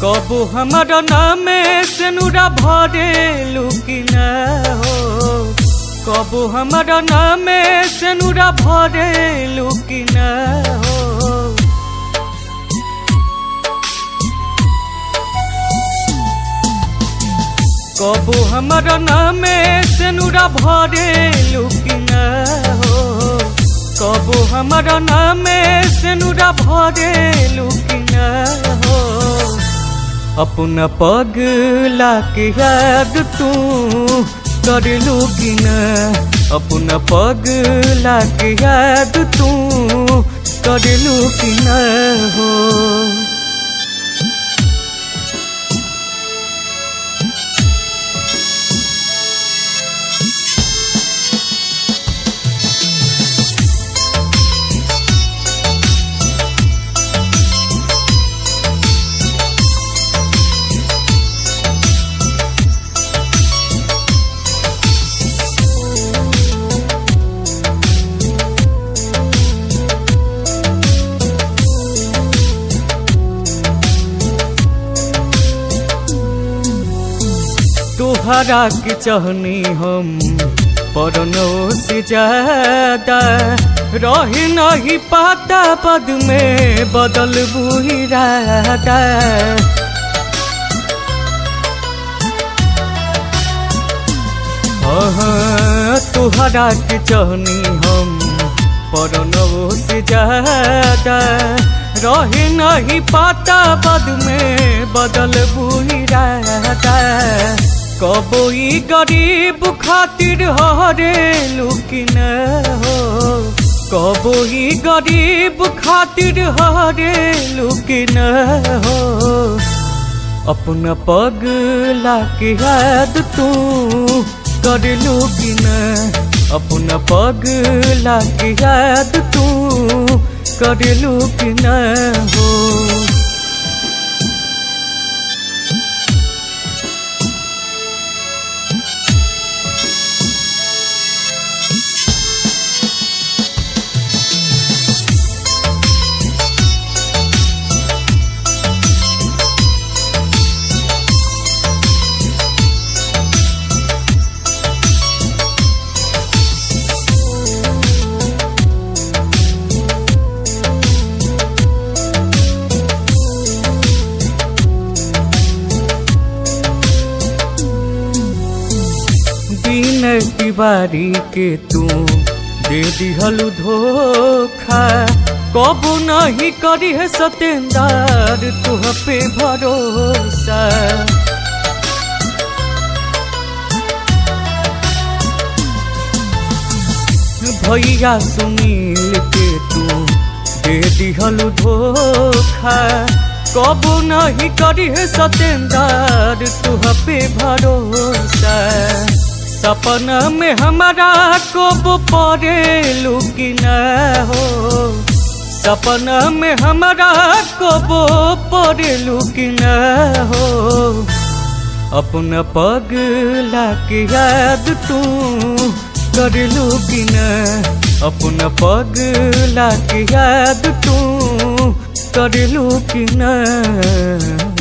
कबो हमर नामे से नुरा भरे लुकिन हो कबो हमर नामे से नुरा भरे लुकिन हो कबो हमर नामे से नुरा भरे लुकिन हो कबो हमर नामे से नुरा भरे लुकिन हो अपना पगला के याद तू कर लुकिन अपना पगला के याद तू कर लुकिन हो तोहरा के चाहनी हम परनो से ज्यादा रही नहीं पाता पद में बदल बुहिरादा हाँ, तोहरा के चाहनी हम परनो से ज्यादा रही नहीं पाता पद में बदल बुहिरादा कबो ई गरीब खातिर हरे लुकिन हो कबो ई गरीब खातिर हरे लुकिन हो अपना पगला के याद तू कर लुकिन अपना पगला के याद तू कर लुकिन हो दिन तिवारी के तू दे दिहलु धोखा कबू नहीं करी है सतेंदार तुह पे भरोसा भैया सुनील के तू दे दिहलु धोखा कबू नहीं करी है सतेंदार तुह पे भरोसा सपना में हमारा कब पड़े लुकिन हो सपना में हमारा कब पड़े लुकिन हो अपना पगला के याद तू कर लुकिन अपना पगला के याद तू कर लुकिन